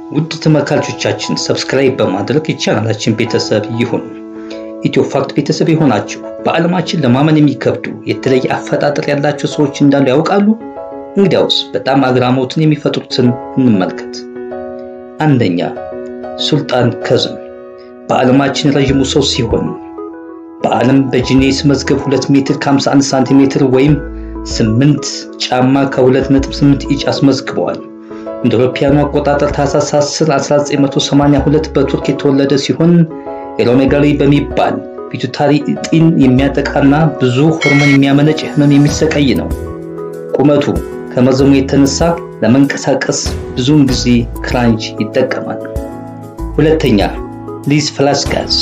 ውድ ተመልካቾቻችን ሰብስክራይብ በማድረግ የቻናላችን ቤተሰብ ይሁኑ። ኢትዮ ፋክት ቤተሰብ የሆናችሁ በዓለማችን ለማመን የሚከብዱ የተለየ አፈጣጠር ያላቸው ሰዎች እንዳሉ ያውቃሉ? እንግዲያውስ በጣም አግራሞትን የሚፈጥሩትን እንመልከት። አንደኛ ሱልጣን ከዝም በዓለማችን ረዥሙ ሰው ሲሆን በዓለም በጂኔስ መዝገብ 2 ሜትር ከ51 ሳንቲሜትር ወይም 8 ጫማ ከ2.8 ኢንች አስመዝግበዋል። እንደ አውሮፓውያኑ አቆጣጠር ታህሳስ 10 1982 በቱርክ የተወለደ ሲሆን ኤሎሜጋሊ በሚባል ፒቱታሪ እጢን የሚያጠቃና ብዙ ሆርሞን የሚያመነጭ ህመም የሚሰቃይ ነው። ቁመቱ ከመዘሙ የተነሳ ለመንቀሳቀስ ብዙውን ጊዜ ክራንች ይጠቀማል። ሁለተኛ ሊዝ ፍላስጋዝ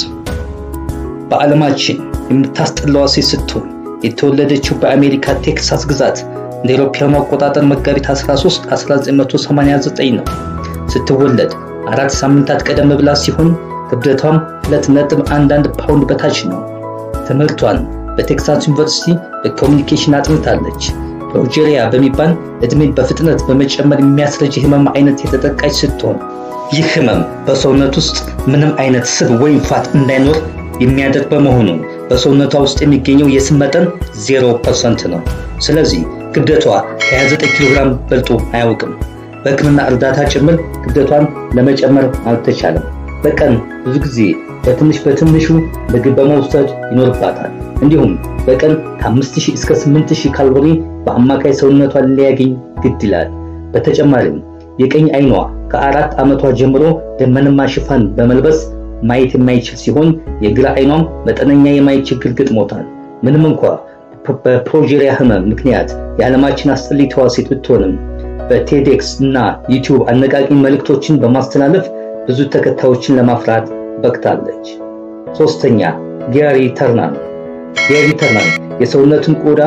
በዓለማችን የምታስጠላዋ ሴት ስትሆን የተወለደችው በአሜሪካ ቴክሳስ ግዛት እንደ አውሮፓውያኑ አቆጣጠር መጋቢት 13 1989 ነው። ስትወለድ አራት ሳምንታት ቀደም ብላ ሲሆን ክብደቷም 2.11 ፓውንድ በታች ነው። ትምህርቷን በቴክሳስ ዩኒቨርሲቲ በኮሚኒኬሽን አጥንታለች። ፕሮጀሪያ በሚባል እድሜን በፍጥነት በመጨመር የሚያስረጅ ህመም አይነት የተጠቃች ስትሆን ይህ ህመም በሰውነት ውስጥ ምንም አይነት ስብ ወይም ፋት እንዳይኖር የሚያደርግ በመሆኑ በሰውነቷ ውስጥ የሚገኘው የስብ መጠን 0% ነው። ስለዚህ ክብደቷ ከ29 ኪሎ ግራም በልጦ አያውቅም። በሕክምና እርዳታ ጭምር ክብደቷን ለመጨመር አልተቻለም። በቀን ብዙ ጊዜ በትንሽ በትንሹ ምግብ በመውሰድ ይኖርባታል። እንዲሁም በቀን ከ5000 እስከ 8000 ካሎሪ በአማካይ ሰውነቷን ሊያገኝ ግድ ይላል። በተጨማሪም የቀኝ አይኗ ከአራት ዓመቷ ጀምሮ ደመናማ ሽፋን በመልበስ ማየት የማይችል ሲሆን የግራ አይኗም መጠነኛ የማየት ችግር ገጥሞታል። ምንም እንኳ በፕሮጀሪያ ህመም ምክንያት የዓለማችን አስጠሊታዋ ሴት ብትሆንም በቴዴክስ እና ዩቲዩብ አነቃቂ መልእክቶችን በማስተላለፍ ብዙ ተከታዮችን ለማፍራት በቅታለች። ሶስተኛ ጌሪ ተርናን። ጌሪ ተርናን የሰውነቱን ቆዳ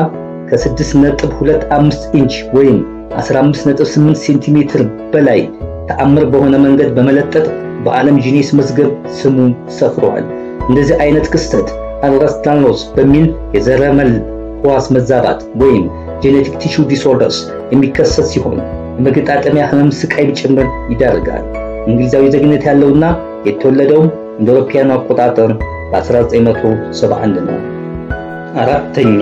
ከ6.25 ኢንች ወይም 15.8 ሴንቲሜትር በላይ ተአምር በሆነ መንገድ በመለጠጥ በዓለም ጂኔስ መዝገብ ስሙ ሰፍሯል። እንደዚህ አይነት ክስተት አልራስታኖስ በሚል የዘረመል ሕዋስ መዛባት ወይም ጄኔቲክ ቲሹ ዲስኦርደርስ የሚከሰት ሲሆን የመገጣጠሚያ ህመም ስቃይ ጭምር ይዳርጋል። እንግሊዛዊ ዜግነት ያለውና የተወለደው እንደ አውሮፓውያኑ አቆጣጠር በ1971 ነው። አራተኛ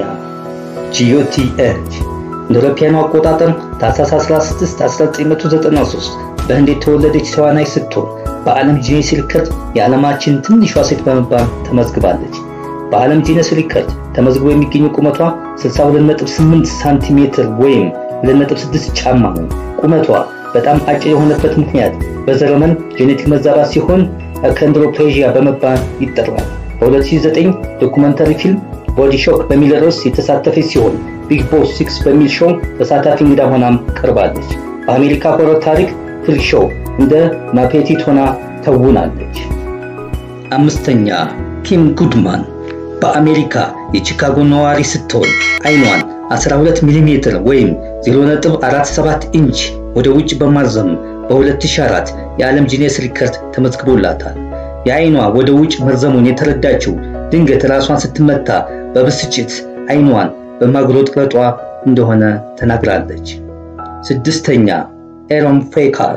ጂዮቲ ኤች እንደ አውሮፓውያኑ አቆጣጠር ታህሳስ 16 1993 በህንድ የተወለደች ተዋናይ ስትሆን በዓለም ጂኔስ ሪከርድ የዓለማችን ትንሿ ሴት በመባል ተመዝግባለች። በዓለም ጂነስ ሪከርድ ተመዝግቦ የሚገኘው ቁመቷ 62.8 ሳንቲሜትር ወይም 2.6 ጫማ ነው። ቁመቷ በጣም አጭር የሆነበት ምክንያት በዘረመል ጄኔቲክ መዛባት ሲሆን አኮንድሮፕሌዥያ በመባል ይጠራል። በ2009 ዶኩመንታሪ ፊልም ቦዲ ሾክ በሚል ርዕስ የተሳተፈች ሲሆን ቢግ ቦስ ሲክስ በሚል ሾው ተሳታፊ እንግዳ ሆናም ቀርባለች። በአሜሪካ ሆረር ታሪክ ፍሪክ ሾው እንደ ማፔቲት ሆና ተውናለች። አምስተኛ ኪም ጉድማን በአሜሪካ የቺካጎ ነዋሪ ስትሆን አይኗን 12 ሚሜ ወይም 0.47 ኢንች ወደ ውጭ በማዘም በ2004 የዓለም ጂኔስ ሪከርድ ተመዝግቦላታል። የአይኗ ወደ ውጭ መርዘሙን የተረዳችው ድንገት ራሷን ስትመታ በብስጭት አይኗን በማጉረጥረጧ እንደሆነ ተናግራለች። ስድስተኛ ኤሮን ፌካር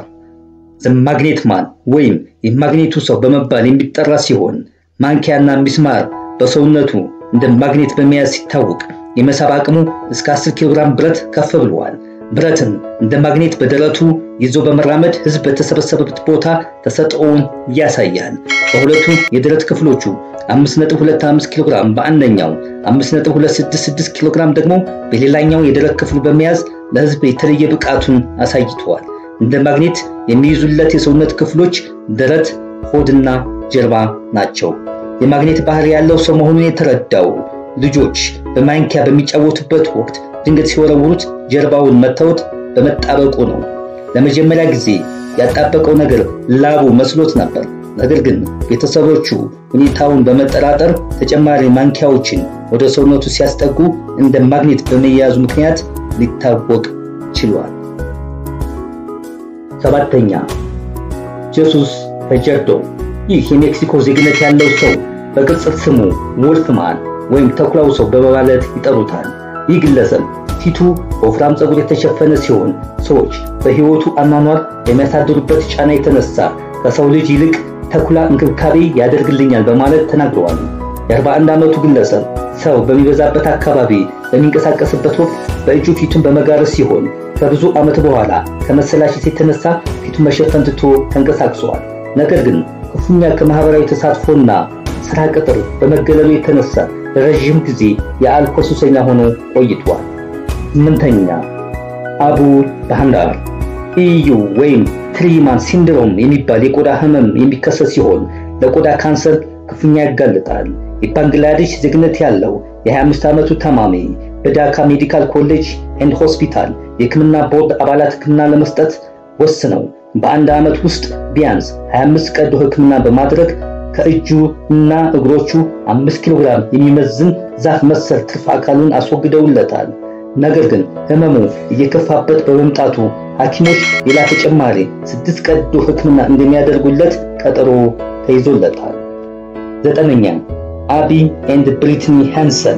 ማግኔት ማን ወይም የማግኔቱ ሰው በመባል የሚጠራ ሲሆን ማንኪያና ሚስማር በሰውነቱ እንደ ማግኔት በመያዝ ሲታወቅ የመሳብ አቅሙ እስከ 10 ኪሎ ግራም ብረት ከፍ ብለዋል። ብረትን እንደ ማግኔት በደረቱ ይዞ በመራመድ ህዝብ በተሰበሰበበት ቦታ ተሰጥኦውን ያሳያል። በሁለቱ የደረት ክፍሎቹ 5.25 ኪሎ ግራም በአንደኛው፣ 5.266 ኪሎ ግራም ደግሞ በሌላኛው የደረት ክፍሉ በመያዝ ለህዝብ የተለየ ብቃቱን አሳይተዋል። እንደ ማግኔት የሚይዙለት የሰውነት ክፍሎች ደረት፣ ሆድና ጀርባ ናቸው። የማግኔት ባህሪ ያለው ሰው መሆኑን የተረዳው ልጆች በማንኪያ በሚጫወቱበት ወቅት ድንገት ሲወረውሩት ጀርባውን መተውት በመጣበቁ ነው። ለመጀመሪያ ጊዜ ያጣበቀው ነገር ላቡ መስሎት ነበር። ነገር ግን ቤተሰቦቹ ሁኔታውን በመጠራጠር ተጨማሪ ማንኪያዎችን ወደ ሰውነቱ ሲያስጠጉ እንደ ማግኔት በመያዙ ምክንያት ሊታወቅ ችሏል። ሰባተኛ ጄሱስ ፈጀርዶ ይህ የሜክሲኮ ዜግነት ያለው ሰው በቅጽል ስሙ ወልፍማን ወይም ተኩላው ሰው በመባለት ይጠሩታል። ይህ ግለሰብ ፊቱ በወፍራም ፀጉር የተሸፈነ ሲሆን ሰዎች በሕይወቱ አኗኗር የሚያሳድሩበት ጫና የተነሳ ከሰው ልጅ ይልቅ ተኩላ እንክብካቤ ያደርግልኛል በማለት ተናግረዋል። የ41 ዓመቱ ግለሰብ ሰው በሚበዛበት አካባቢ በሚንቀሳቀስበት ወቅት በእጁ ፊቱን በመጋረድ ሲሆን ከብዙ ዓመት በኋላ ከመሰላቸት የተነሳ ፊቱን መሸፈን ትቶ ተንቀሳቅሷል። ነገር ግን ክፉኛ ከማህበራዊ ተሳትፎና ስራ ቅጥር በመገለሉ የተነሳ ለረዥም ጊዜ የአልኮል ሱሰኛ ሆኖ ቆይቷል። ስምንተኛ አቡ ባህንዳር ኢዩ ወይም ትሪማን ሲንድሮም የሚባል የቆዳ ህመም የሚከሰት ሲሆን ለቆዳ ካንሰር ክፉኛ ያጋልጣል። የባንግላዴሽ ዜግነት ያለው የ25 ዓመቱ ታማሚ በዳካ ሜዲካል ኮሌጅ ኤንድ ሆስፒታል የህክምና ቦርድ አባላት ህክምና ለመስጠት ወስነው በአንድ ዓመት ውስጥ ቢያንስ 25 ቀዶ ህክምና በማድረግ ከእጁ እና እግሮቹ 5 ኪሎ ግራም የሚመዝን ዛፍ መሰል ትርፍ አካሉን አስወግደውለታል። ነገር ግን ህመሙ እየከፋበት በመምጣቱ ሐኪሞች ሌላ ተጨማሪ ስድስት ቀዶ ህክምና እንደሚያደርጉለት ቀጠሮ ተይዞለታል። ዘጠነኛ አቢ ኤንድ ብሪትኒ ሃንሰን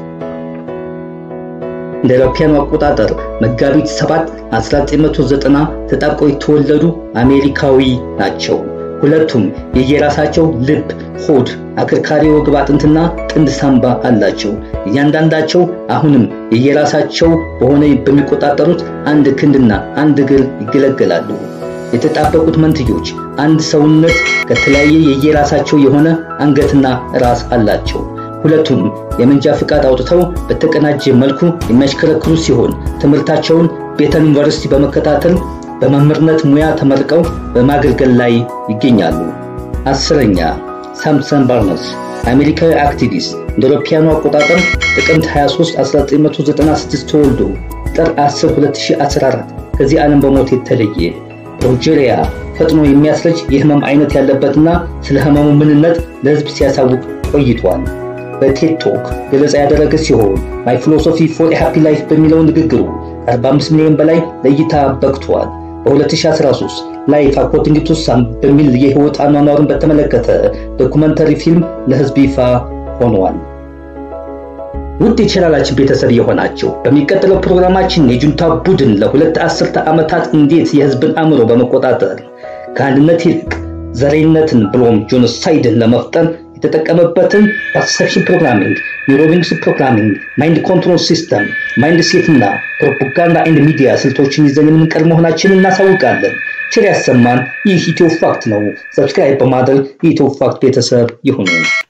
እንደ አውሮፓውያኑ አቆጣጠር መጋቢት 7 1990 ተጣብቀው የተወለዱ አሜሪካዊ ናቸው። ሁለቱም የየራሳቸው ልብ፣ ሆድ፣ አከርካሪ ወገብ አጥንትና ጥንድ ሳምባ አላቸው። እያንዳንዳቸው አሁንም የየራሳቸው በሆነ በሚቆጣጠሩት አንድ ክንድና አንድ እግር ይገለገላሉ። የተጣበቁት መንትዮች አንድ ሰውነት ከተለያየ የየራሳቸው የሆነ አንገትና ራስ አላቸው። ሁለቱም የመንጃ ፍቃድ አውጥተው በተቀናጀ መልኩ የሚያሽከረክሩ ሲሆን ትምህርታቸውን ቤተን ዩኒቨርሲቲ በመከታተል በመምህርነት ሙያ ተመርቀው በማገልገል ላይ ይገኛሉ። አስረኛ ሳምሰን ባርነስ አሜሪካዊ አክቲቪስት እንደ አውሮፓውያኑ አቆጣጠር ጥቅምት 23 1996 ተወልዶ ጥር 10 2014 ከዚህ ዓለም በሞት የተለየ ፕሮጀሪያ ፈጥኖ የሚያስረጅ የህመም አይነት ያለበትና ስለ ህመሙ ምንነት ለህዝብ ሲያሳውቅ ቆይቷል። በቴድ ቶክ ገለጻ ያደረገ ሲሆን ማይ ፊሎሶፊ ፎር ሃፒ ላይፍ በሚለው ንግግሩ ከ45 ሚሊዮን በላይ ለእይታ በቅቷል። በ2013 ላይፍ አኮርዲንግ ቱ ሳም በሚል የህይወት አኗኗሩን በተመለከተ ዶኩመንተሪ ፊልም ለህዝብ ይፋ ሆኗል። ውድ የቻናላችን ቤተሰብ የሆናቸው በሚቀጥለው ፕሮግራማችን የጁንታ ቡድን ለሁለት አስርተ ዓመታት እንዴት የህዝብን አእምሮ በመቆጣጠር ከአንድነት ይልቅ ዘረኝነትን ብሎም ጆኖሳይድን ለመፍጠር የተጠቀመበትን ፐርሰፕሽን ፕሮግራሚንግ፣ ኒውሮሊንክስ ፕሮግራሚንግ፣ ማይንድ ኮንትሮል ሲስተም፣ ማይንድ ሴት እና ፕሮፓጋንዳ ኤንድ ሚዲያ ስልቶችን ይዘን የምንቀርብ መሆናችንን እናሳውቃለን። ቸር ያሰማን። ይህ ኢትዮ ፋክት ነው። ሰብስክራይብ በማድረግ የኢትዮ ፋክት ቤተሰብ ይሁኑ።